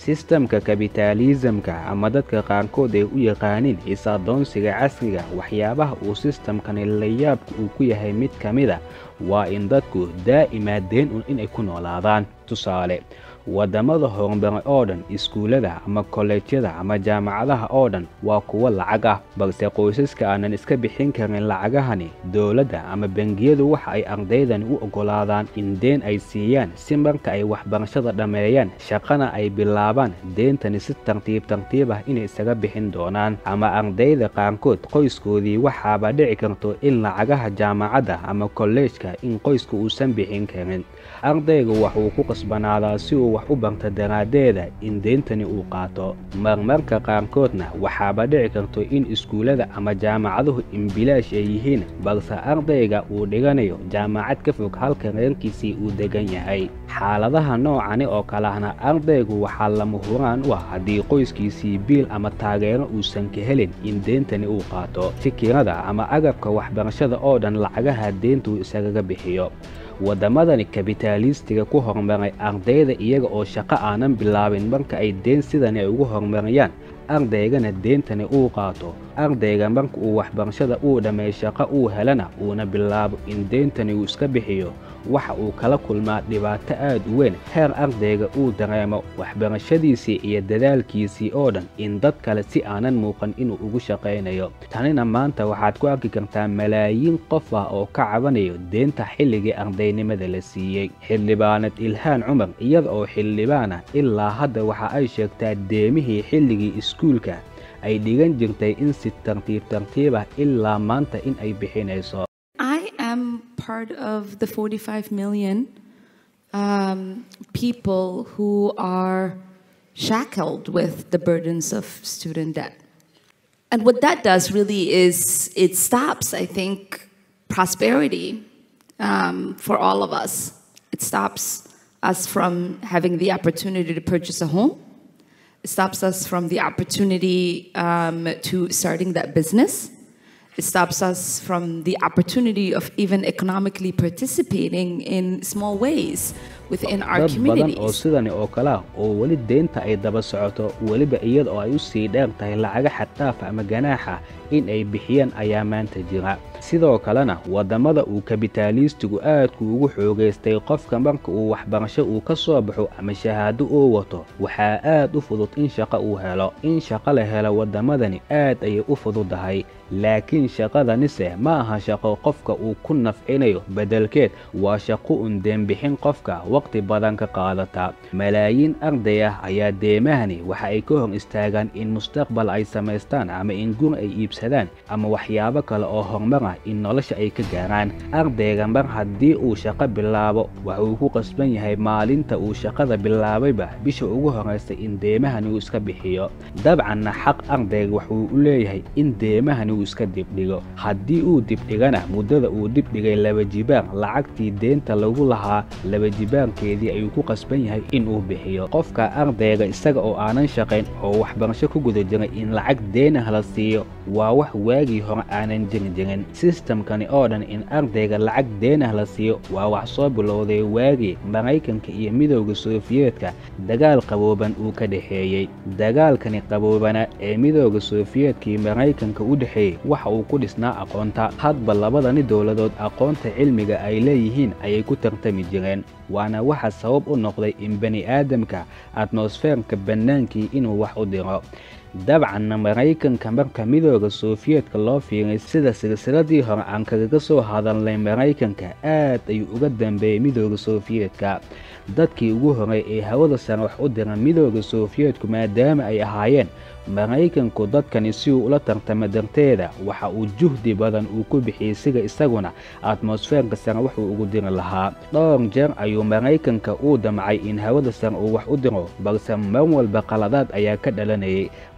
sistamka kabitaalisamka ama dadka qaarkood ay u yaqaaniin is-adoonsiga casriga waxyaabaha uu sistamkani layaabka uu ku yahay mid ka mida waa in dadku daa'imaa deen un inay ku noolaadaan tusaale waddamada horumaray oo dhan iskuullada ama kolleejyada ama jaamacadaha oo dhan waa kuwo lacag ah balse qoysaska aanan iska bixin karin lacagahani dowladda ama bangiyadu waxa ay ardaydani u oggolaadaan in deen ay siiyaan si marka ay waxbarashada dhammeeyaan shaqana ay bilaabaan deentani si tartiib tartiib ah inay isaga bixin doonaan ama ardayda qaarkood qoyskoodii waxaaba dhici karto in lacagaha jaamacadda ama kolleejka in qoyska uusan bixin karin ardaygu waxuu ku qasbanaadaa si uu wax u barta daraaddeeda in deyntani uu qaato marmarka qaarkoodna waxaaba dhici karto in iskuullada ama jaamacaduhu inbilaash ay yihiin balse ardayga uu dhiganayo jaamacad ka fog halka reerkiisii uu degan yahay xaaladaha noocani oo kalehna ardaygu waxaa lama huraan u ah haddii qoyskiisii biil ama taageero uusan ka helin in deyntani uu qaato fikirada ama agabka waxbarashada oo dhan lacagaha deyntuu isagaga bixiyo waddamadani kabitaalistiga ku horumaray ardayda iyaga oo shaqo aanan bilaabin marka ay deen sidani ay ugu horumarayaan ardaygana deentani uu qaato ardayga marka uu waxbarashada uu dhammeey shaqo uu helana uuna bilaabo in deyntani uu iska bixiyo waxa uu kala kulmaa dhibaato aad u weyn heer ardayga uu dareemo waxbarashadiisii iyo dadaalkiisii oo dhan in dad kale si aanan muuqan inuu ugu shaqaynayo tanina maanta waxaad ku arki kartaa malaayiin qof ah oo ka cabanayo deenta xilligii ardaynimada la siiyey xildhibaanad ilhaan cumar iyada oo xildhibaana ilaa hadda waxa ay sheegtaa deemihii xilligii iskuulka ay dhigan jirtay in si tartiib tartiib ah ilaa maanta in ay bixinayso part of the 45 million um, people who are shackled with the burdens of student debt. And what that does really is it stops, I think, prosperity um, for all of us. It stops us from having the opportunity to purchase a home. It stops us from the opportunity um, to starting that business. It stops us from the opportunity of even economically participating in small ways within our dad badan oo communities. sidani oo kale ah oo weli deynta ay daba socoto weliba iyada oo ay u sii dheer tahay lacaga xaddaafa ama ganaaxa in ay bixiyaan ayaa maanta jira sidoo kalena waddamada uu kabitaaliistigu aadku ugu xoogaystay qofka marka uu waxbarasho uu ka soo baxo ama shahaado uu wato waxaa aad u fudud in shaqo uu helo in shaqo la helo waddamadani aad ayay u fududahay laakiin shaqadanise ma aha shaqo qofka uu ku nafcinayo beddelkeed waa shaqo un deenbixin qofka waqti badan ka qaadata malaayiin arday ah ayaa deemahani waxa ay ka hor istaagaan in mustaqbal ay samaystaan ama in gur ay iibsadaan ama waxyaabo kale oo horumar ah in nolosha ay ka gaaraan ardayga mar haddii uu shaqo bilaabo waxuu ku qasban yahay maalinta uu shaqada bilaabayba bisha ugu horraysa in deemahani uu iska bixiyo dabcanna xaq ardayga waxuu u leeyahay in deemahani uu iska dibdhigo haddii uu dibdhigana muddada uu dibdhigay laba jibaar lacagtii deenta lagu lahaa laba jibaarkeedii ayuu ku qasban yahay inuu bixiyo qofka ardayga isaga oo aanan shaqayn oo waxbarasho ku guda jiray in lacag deenah la siiyo waa wax waagii hore aanan jiri jirin sistamkani oo dhan in ardayga lacag deenah la siiyo waa wax soo bilowday waagii maraykanka iyo midowda sofiyeetka dagaal qabooban uu ka dhexeeyey dagaalkani qaboobana ee midowda sofiyeetkii maraykanka u dhexeeyey waxa uu ku dhisnaa aqoonta hadba labadani dowladood aqoonta cilmiga ay leeyihiin ayay ku tartami jireen waana waxa sabab u noqday in bani aadamka atmosfeerka bannaankii inuu wax u diro dabcanna maraykanka marka midooda sofiyeetka loo fiiray sida silsiladii hore aan kagaga soo hadalnay maraykanka aad ayuu uga dambeeyey midooda sofiyeetka dadkii ugu horey ee hawada sare wax u dira midooda sofiyeetku maadaama ay ahaayeen maraykanku dadkani si uu ula tartama darteeda waxa uu juhdi badan uu ku bixiyey siga isaguna atmosfeerka sare wuxuu ugu diri lahaa dhowr jeer ayuu maraykanka uu damcay in hawada sare uu wax u diro balse mar walba qaladaad ayaa ka dhalanayay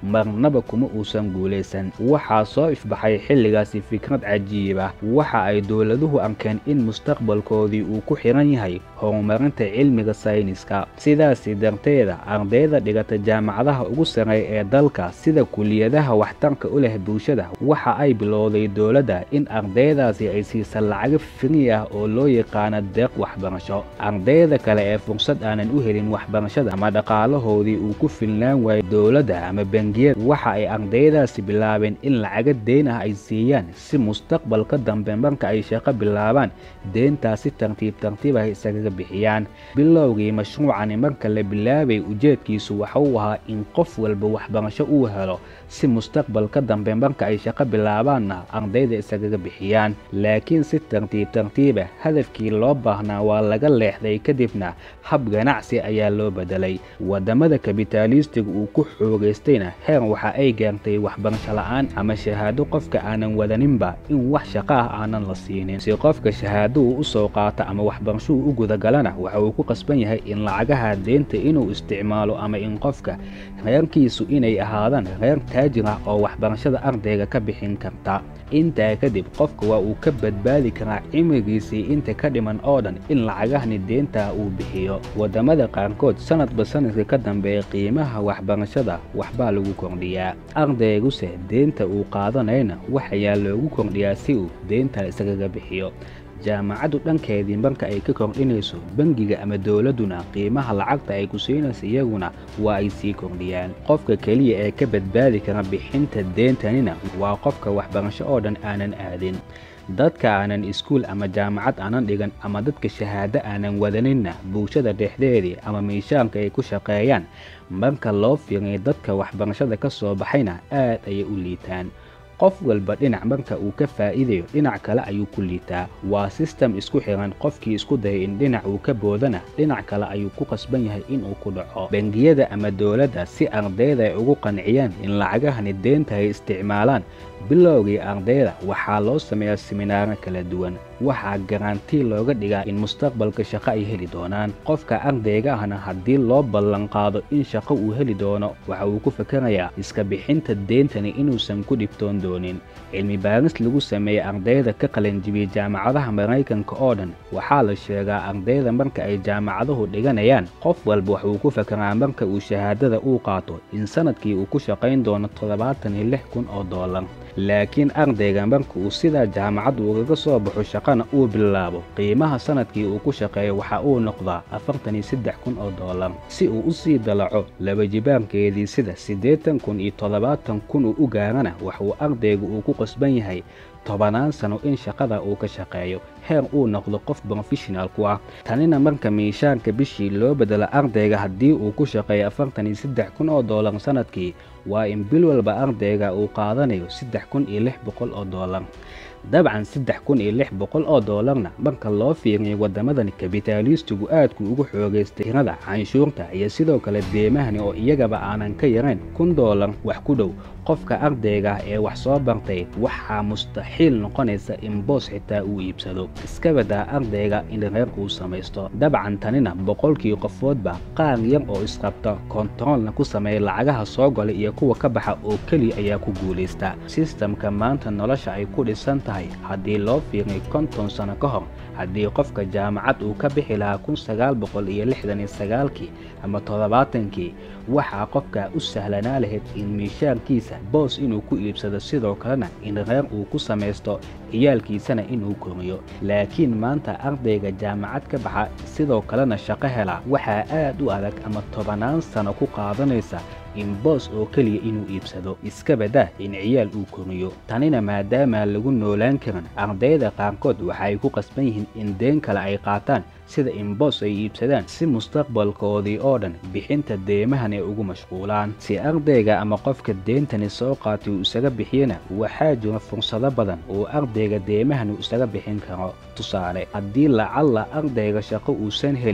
marnaba kuma uusan guulaysan waxaa soo ifbaxay xilligaasi fikrad cajiib ah waxa ay dowladuhu arkeen in mustaqbalkoodii uu ku xiran yahay horumarinta cilmiga sayniska sidaasi darteeda ardayda dhigata jaamacadaha ugu sarreeya ee dalka sida kuliyadaha waxtarka u leh bulshada waxa ay bilowday dowladda in ardaydaasi ay siisa lacago firi ah oo loo yaqaano deeq waxbarasho ardayda kale ee fursad aanan u helin waxbarashada ama dhaqaalahoodii uu ku filnaan waayo dowladda ama bangiyada waxa ay ardaydaasi bilaabeen in lacago deyn ah ay siiyaan si mustaqbalka dambe marka ay shaqo bilaabaan deyntaasi tartiib tartiib ah isagaga bixiyaan bilowgii mashruucani marka la bilaabay ujeedkiisu waxa uu ahaa in qof walba waxbarasho uu helo si mustaqbalka dambe marka ay shaqo bilaabaanna ardayda isagaga bixiyaan laakiin si tartiib tartiiba hadafkii loo baahnaa waa laga leexday kadibna hab ganacsi ayaa loo bedelay wadamada kabitaalistiga uu ku xoogaystayna heer waxa ay gaartay waxbarasho la-aan ama shahaado qofka aanan wadaninba in wax shaqo ah aanan la siinin si qofka shahaado uu usoo qaato ama waxbarashou u gudagalana waxa uu ku qasban yahay in lacagaha deynta inuu isticmaalo ama in qofka reerkiisu inay ahaadaan reer taajir ah oo waxbarashada ardayga ka bixin karta intaa kadib qofka waa uu ka badbaadi karaa cimrigiisii inta ka dhiman oo dhan in lacagahani deynta uu bixiyo wadamada qaarkood sanadba sanadka ka dambeeya qiimaha waxbarashada waxbaa lagu kordhiyaa ardayguse deynta uu qaadanayna waxayaa loogu kordhiyaa si uu deynta isagaga bixiyo jaamacaddu dhankeedii marka ay ka kordhinayso bangiga ama dowladduna qiimaha lacagta ay ku siinaysa iyaguna waa ay sii kordhiyaan qofka keliya ee ka badbaadi kara bixinta deyntanina waa qofka waxbarasho oo dhan aanan aadin dadka aanan iskuul ama jaamacad aanan dhigan ama dadka shahaado aanan wadaninna bulshada dhexdeedii ama miishaanka ay ku shaqeeyaan marka loo fiiriyo dadka waxbarashada ka soo baxayna aad ayay u liitaan qof walba dhinac marka uu ka faa'iidayo dhinac kale ayuu ku liitaa waa sistem isku xiran qofkii isku dayay in dhinac uu ka boodana dhinac kale ayuu ku qasban yahay inuu ku dhaco bangiyada ama dowladda si ardayda ay ugu qanciyaan in lacagahani deynta ay isticmaalaan bilowgii ardayda waxaa loo sameeyaa siminaaro kala duwan waxaa garantii looga dhigaa in mustaqbalka shaqo ay heli doonaan qofka ardayga ahna haddii loo ballanqaado in shaqo uu heli doono waxa uu ku fakarayaa iska bixinta deyntani inuusan ku dhibtoon doonin cilmi baaris lagu sameeyey ardayda ka qalanjibiyey jaamacadaha maraykanka oo dhan waxaa la sheegaa ardayda marka ay jaamacaduhu dhiganayaan qof walba waxuu ku fakaraa marka uu shahaadada uu qaato in sanadkii uu ku shaqayn doono toddobaatan iyo lix kun oo doolar laakiin ardayga marka uu sidaa jaamacad ugaga soo baxo shaqana uu bilaabo qiimaha sanadkii uu ku shaqeeyo waxa uu noqdaa afartan iyo saddex kun oo doolar si uu u sii dalaco labajibaarkeedii sida siddeetan kun iyo toddobaatan kun uu u gaarana waxuu ardaygu uu ku qasban yahay tobanaan sano in shaqada uu ka shaqeeyo heer uu noqdo qof brofeshinal ku ah tanina marka miishaanka bishii loo bedelo ardayga haddii uu ku shaqeeyo afartan iyo saddex kun oo doolar sanadkii waa in bil walba ardayga uu qaadanayo saddex kun iyo lix boqol oo doolar dabcan saddex kun iyo lix boqol oo doolarna marka loo fiiriyo wadamadan kabitaalistigu aadku ugu xoogaystay tirada canshuurta iyo sidoo kale deemahani oo iyagaba aanan ka yarayn kun doolar wax ku dhow qofka ardayga ee wax soo bartay waxaa mustaxiil noqonaysa in boos xitaa uu iibsado iska badaa ardayga in reer uu samaysto dabcan tanina boqolkii qofoodba qaar yar oo isqabta kontaroolna ku sameeya lacagaha soo gala iyo kuwa ka baxa oo keliya ayaa ku guulaysta sistamka maanta nolosha ay ku dhisan tahay haddii loo fiiriyo konton sano ka hor haddii qofka jaamacad uu ka bixi lahaa kun sagaal boqol iyo lixdan iyo sagaalkii ama toddobaatankii waxaa qofka u sahlanaa lahayd in miishaankiisa boos inuu ku iibsado sidoo kalena in reer uu ku samaysto ciyaalkiisana inuu koriyo laakiin maanta ardayga jaamacad ka baxa sidoo kalena shaqo hela waxaa aad u adag ama tobannaan sano ku qaadanaysa in boos oo keliya inuu iibsado iska badaa in ciyaal uu koriyo tanina maadaamaa lagu noolaan karin ardayda qaarkood waxaay ku qasban yihiin in deen kale ay qaataan sida in boos ay iibsadaan si mustaqbalkoodii oo dhan bixinta deemahan ay ugu mashquulaan si ardayga ama qofka deentani soo qaatay uu isaga bixiyana waxaa jira fursado badan oo ardayga deemahan uu isaga bixin karo tusaale haddii lacalla ardayga shaqo uusan helin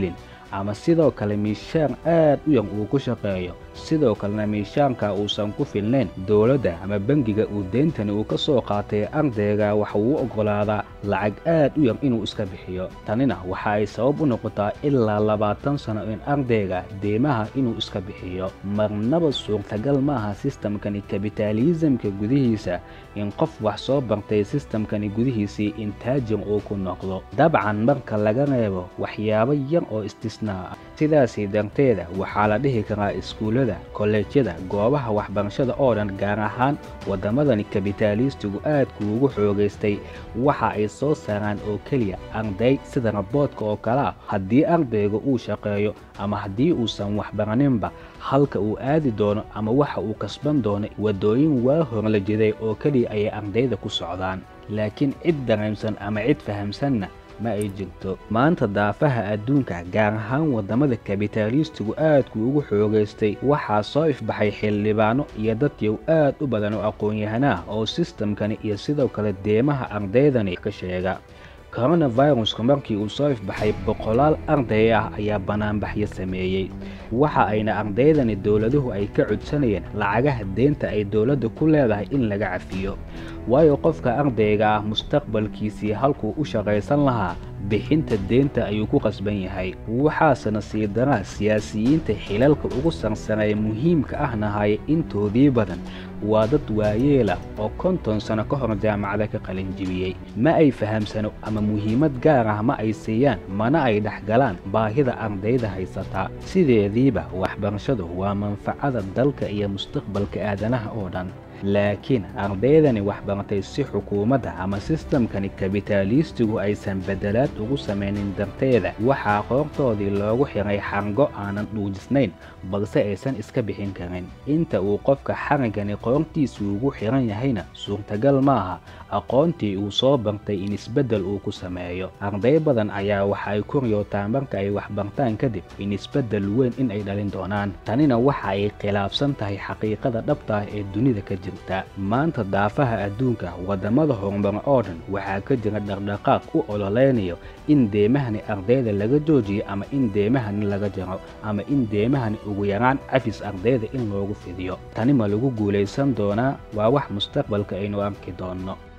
ama sidoo kale miishaan aad u yar uu ku shaqeeyo sidoo kalena miishaanka uusan ku filnayn dowladda ama bangiga uu deyntani uu ka soo qaatay ardayga waxa uu oggolaadaa lacag aad u yar inuu iska bixiyo tanina waxa ay sabab u noqotaa ilaa labaatan sano in ardayga deymaha inuu iska bixiyo marnaba suurtagal maaha sistamkani kabitaaliisamka gudihiisa in qof wax soo bartay sistamkani gudihiisii in taajir uu ku noqdo dabcan marka laga reebo waxyaabo yar oo istisnaa ah sidaasii darteeda waxaa la dhihi karaa iskuullada kolleejyada goobaha waxbarashada oo dhan gaar ahaan waddamadani kabitaaliistigu aadku ugu xoogaystay waxa ay soo saaraan oo keliya arday sida raboodka oo kale ah haddii ardayga uu shaqeeyo ama haddii uusan waxbaraninba halka uu aadi doono ama waxa uu kasban doono waddooyin waa hor la jiday oo keliya ayay ardayda ku socdaan laakiin cid dareemsan ama cid fahamsanna ma ay jirto maanta daafaha adduunka gaar ahaan waddamada kabitaaliistigu aadku ugu xoogaystay waxaa soo ifbaxay xildhibaano iyo dadyow aad u badan oo aqoon-yahanah oo sistamkani iyo sidoo kale deemaha ardaydani ka sheega koronaviruska markii uu soo ifbaxay boqolaal arday ah ayaa banaanbaxyo sameeyey waxa ayna ardaydani dowladuhu ay ka codsanayeen lacagaha deynta ay dowladda ku leedahay in laga cafiyo waayo qofka ardayga ah mustaqbalkiisii halkuu u shaqaysan lahaa bixinta deynta ayuu ku qasban yahay waxaasena sii daraa siyaasiyiinta xilalka ugu sarsareeya muhiimka ahna haya intoodii badan waa dad waayeela oo konton sano ka hor jaamacada ka qalinjibiyey ma ay fahamsano ama muhiimad gaar ah ma ay siiyaan mana ay dhexgalaan baahida ardayda haysataa sideediiba waxbarashadu waa manfacada dalka iyo mustaqbalka aadanaha oo dhan laakiin ardaydani waxbartay si xukuumadda ama sistamkani kabitaaliistigu aysan bedelaad ugu samaynin darteeda waxaa qoortoodii loogu xiray xargo aanan dhuujisnayn balse aysan iska bixin karin inta uu qofka xarigani qoortiisu ugu xiran yahayna suurtagal maaha aqoontii uu soo bartay in isbeddel uu ku sameeyo arday badan ayaa waxa ay ku riyootaan marka ay waxbartaan kadib in isbeddel weyn in ay dhalin doonaan tanina waxa ay khilaafsan tahay xaqiiqada dhabta ah ee dunida ka jirta maanta daafaha adduunka waddamada horumar oo dhan waxaa ka jira dhaqdhaqaaq u ololeynayo in deemahani ardayda laga joojiyo ama in deemahani laga jaro ama in deemahani ugu yaraan cafis ardayda in loogu fidiyo tani ma lagu guulaysan doonaa waa wax mustaqbalka aynu arki doonno